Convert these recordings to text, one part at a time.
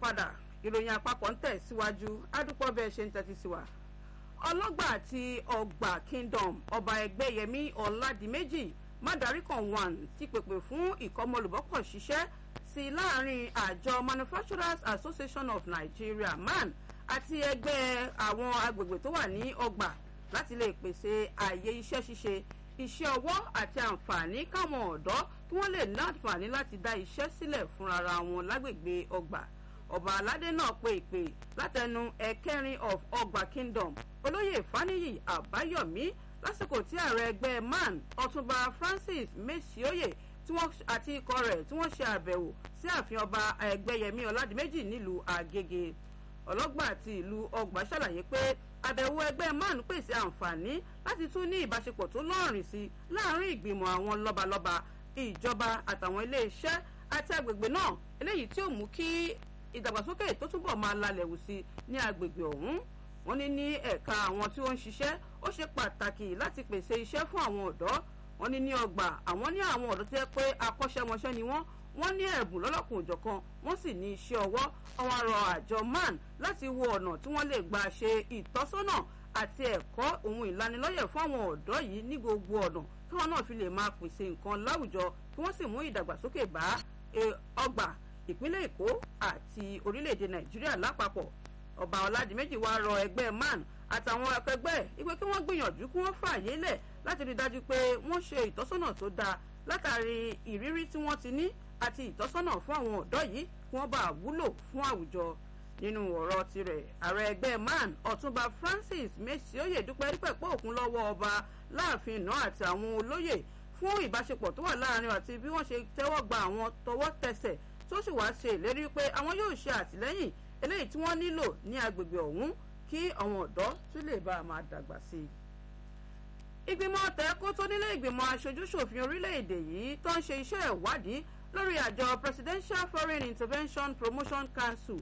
padà ìròyìn àpapọ̀ ń tẹ̀ síwájú adúpọ̀ bẹ́ẹ̀ ṣe ń tẹ́tí sí wa ọlọ́gbà àti ọgbà kingdom ọba ẹgbẹ́yẹmí ọ̀làdìmẹ́jì mádàríkàn one ti pèpè fún ìkọ́mọlùbọ́pọ̀ ṣiṣẹ́ sí láàrin àjọ manufacturers association of nigeria man àti ẹgbẹ́ àwọn agbègbè tó wà ní ọgbà láti lè pèsè ààyè iṣẹ́ ṣíṣe iṣẹ́ ọwọ́ àti àǹfààní káwọn ọ̀dọ́ kí wọ́n lè ní àǹfààní láti dá iṣẹ́ sílẹ̀ fúnra wọn lágbègbè ọgbà ọba aládé náà pe ìpè látẹnu ẹ̀kẹrin of ọgbà kingdom olóyè faniyi àbáyọ̀mí lásìkò tí ààrẹ ẹgbẹ́ man ọ̀túnba francis mesioye àti ikọ̀ rẹ̀ tí wọ́n ṣe àbẹ̀wò sí ààfin ọba ẹgbẹ́yẹmí ọ̀làdìmẹ́jì nílùú àgègè ọlọ́gbà àti ìlú ọgbà ṣàlàyé pé àbẹ̀wò ẹgbẹ́ man pèsè àǹfààní láti tún ní ìbáṣepọ̀ tó lọ́rìn sí láàrin ìgbìmọ̀ àwọn lọ́balọ́ba ìjọba àtàwọn iléeṣẹ́ àti agbègbè náà eléyìí tí ó mú kí ìdàgbàsókè tó túbọ̀ máa lalẹ̀ wù sí ní agbègbè ọ̀hún wọ́n ní ní ẹ̀ka àwọn tí ó ń ṣiṣẹ́ ó ṣe pàtàkì láti pèsè iṣẹ́ fún àwọn ọ̀dọ́ wọ́n ní ní ọgbà àwọn ní àwọn ọ̀dọ́ tó yẹ pé akọ́ṣẹ́mọṣẹ́ ni wọ́n wọ́n ní ẹ̀bùn lọ́lọ́kùn òjọ̀kan wọ́n sì ní iṣẹ́ ọwọ́ àwọn arọ àjọ man láti wo ọ̀nà tí wọ́n lè gbà ṣe ìtọ́sọ́nà àti ẹ̀kọ́ ohun ìlanilọ́yẹ̀ fún àwọn ọ̀dọ́ yìí ní gbogbo ọ̀nà táwọn náà fi lè máa pèsè nǹkan láwùjọ kí wọ́n sì mú ìdàgbàsókè bá ọgbà ìpínlẹ̀ èkó àti orílẹ̀-èdè nàìjíríà lápapọ̀ ọba ọ̀làdìmẹ́jì wá rọ ẹgbẹ́ man àtàwọn akẹgbẹ́ ìpè kí wọ́n gbìyànjú kí wọ́n fààyè lẹ̀ láti rí dájú pé wọ́n ṣe ìtọ́sọ́nà tó dáa látàrí ìrírí tí wọ́n ti ní àti ìtọ́sọ́nà fún àwọn ọ̀dọ́ yìí kí wọ́n bá wúlò fún àwùjọ nínú ọ̀rọ̀ tirẹ̀ ààrẹ ẹgbẹ́ man ọ̀túnba francis mesioye dúpẹ́ dípẹ́ pé òkun lọ́wọ́ ọba láàfin náà àti àwọn olóyè fún ìbáṣepọ̀ tó wà láàrin àti bí wọ́n ṣe tẹ́wọ́ gba àwọn tọwọ́ tẹsẹ̀ tó sì wá ṣe ìlérí pé àwọn yóò ṣe àtìlẹ́yìn eléyìí tí wọ́n nílò ní agbègbè ọ̀hún kí àwọn ọ̀dọ́ tún lè bá a máa dàgbà sí i. ìgbìmọ̀ tẹ́kọ́ tó nílé ìgbìmọ̀ aṣojúṣòfin orílẹ̀-èdè yìí tó ń ṣe iṣẹ́ ìwádìí lórí àjọ presidential foreign intervention promotion council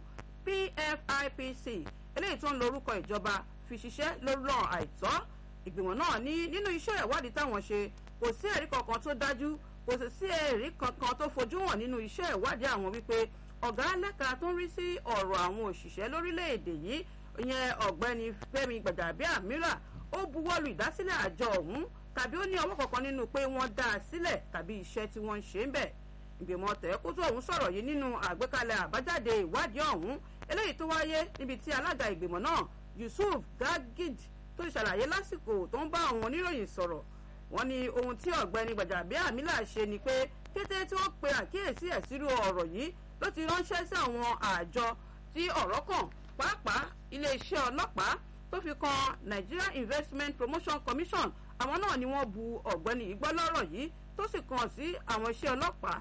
pfipc eléyìí tó ń lo orúkọ ìjọba fi ṣiṣẹ́ lórí ọ̀ràn àìtọ́ ìgbìmọ̀ náà ní nínú iṣẹ́ ìwádìí táwọn ṣe kò sí ẹ̀rí kankan tó dájú kò sì sí ẹ̀rí kankan tó fojú hàn nínú iṣẹ́ ìwádìí àwọn wípé ọ̀gá lẹ́ka tó ń rí sí ọ̀rọ̀ àwọn òṣìṣẹ́ lórílẹ̀‐èdè yìí ìyẹn ọ̀gbẹ́ni fẹ́mi gbàdàbíàmílà ó buwọ́lu ìdásílẹ̀ àjọ ọ̀hún tàbí ó ní ọwọ́ kankan nínú pé wọ́n dá a sílẹ̀ tàbí iṣẹ́ tí wọ́n ń ṣe ń bẹ̀ ìgbìmọ̀ tẹ̀kútù ọ̀hún sọ̀rọ̀ yìí nínú àgbékalẹ̀ àbájáde ìwádìí ọ̀hún eléyìí tó wáyé níbi tí alága ìgbìmọ̀ náà yusuf gagid tó ṣàlàyé lásìkò tó ń bá àwọn oníròyìn sọ̀rọ̀ wọ́n ní ohun tí ọ̀gbẹ́ni gbàdàbíàmílà ṣe ni pé kété tí wọ́n pe àkíyèsí ẹ̀ sírú ọ̀rọ̀ yìí ló ti ránṣẹ́ sí àwọn àjọ tí ọ̀rọ̀ kàn pàápàá iléeṣẹ́ ọlọ́pàá tó fi kan nigeria investment promotion commission àwọn náà ni wọ́n bu ọ̀gbẹ́ni yìí gbọ́ lọ́rọ̀ yìí tó sì kàn sí àwọn iṣẹ́ ọlọ́pàá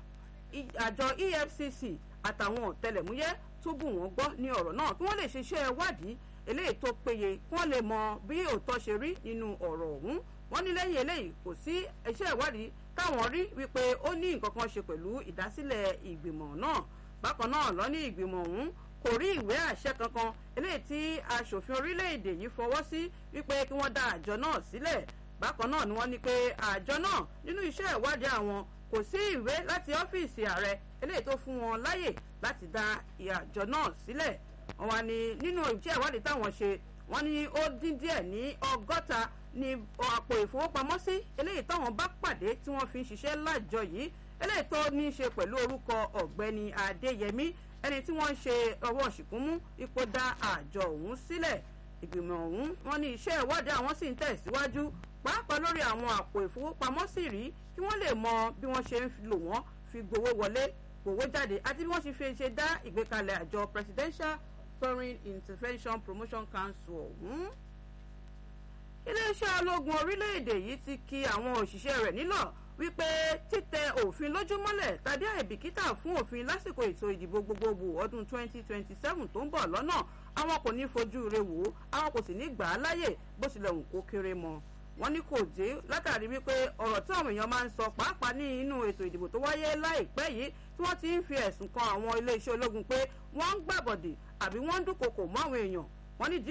àjọ efcc àtàwọn ọ̀tẹlẹ̀múyẹ́ tó bù wọ́n gbọ́ ní ọ̀rọ̀ náà kí wọ́n lè ṣiṣẹ́ ìwádìí eléyìí tó péye kí wọ́n lè mọ bí òótọ́ ṣe rí nínú ọ̀rọ̀ ọ̀hún wọ́n ní lẹ́yìn eléyìí kò sí iṣẹ́ ìwádìí táwọn rí wípé ó ní nǹkan kan ṣe pẹ̀lú ìdásílẹ̀ ìgbìmọ̀ náà bákan náà lọ ní ìgbìmọ̀ ọ̀hún kò rí ìwé àṣẹ kankan eléyìí tí aṣòfin orílẹ̀-èdè yìí fọwọ́ sí wípé kí wọ́n dá àjọ náà sílẹ̀ bákan náà ni wọ́n ní pé àjọ náà nínú iṣẹ́ ìwádìí àwọn kò sí ìwé láti ọ́fíìsì ààrẹ eléyìí tó fún wọn láyè láti dá àjọ náà sílẹ̀ wọ́n wá ní nínú iṣẹ́ ìwádìí táwọn ṣe wọ́n ní ó dín díẹ̀ ní ọgọ́ta ní àpò ìfowópamọ́sí eléyìí táwọn bá pàdé tí wọ́n fi ń ṣiṣẹ́ lájọ yìí eléyìí tó ní í ṣe pẹ̀lú orúkọ ọ̀gbẹ́ni adéyẹmí ẹni tí wọ́n ń ṣe ọwọ́ ṣìkúnmú ipò dá àjọ ọ̀hún sílẹ̀ ìgbìmọ̀ ọ̀hún wọ́n ní iṣẹ́ ìwádìí àwọn sì ń tẹ̀síwájú pàápàá lórí àwọn àpò ìfowópamọ́sí rí kí wọ́n lè mọ bí wọ́n ṣe ń lò wọ́n fi gbowó wọlé gbowó jáde àti bí wọ́n ṣe fi ṣe dá ìgbékalẹ̀ àjọ presidential foreign intervention promotion council ọ̀hún. iléeṣẹ́ ológun orílẹ̀-èdè yìí ti ki àwọn òṣìṣẹ́ rẹ̀ nílọ̀ wípé títẹ òfin lójúmọ́lẹ̀ tàbí àìbìkítà fún òfin lásìkò ètò ìdìbò gbogbogbò ọdún 2027 tó ń bọ̀ lọ́nà àwọn kò ní fojú re wò ó àwọn kò sì ní gbà á láyè bó tilẹ̀ hùn kó kéré mọ́ wọ́n ní kò dé látàrí wípé ọ̀rọ̀ tí àwọn èèyàn máa ń sọ pàápàá ní inú ètò ìdìbò tó wáyé láìpẹ́ yìí tí wọ́n ti ń fi ẹ̀sùn kan àwọn iléeṣẹ́ ológun pé wọ́n ń gbàbọ̀dè àbí wọ́n ń dúnkokò mọ́ àwọn èèyàn wọ́n ní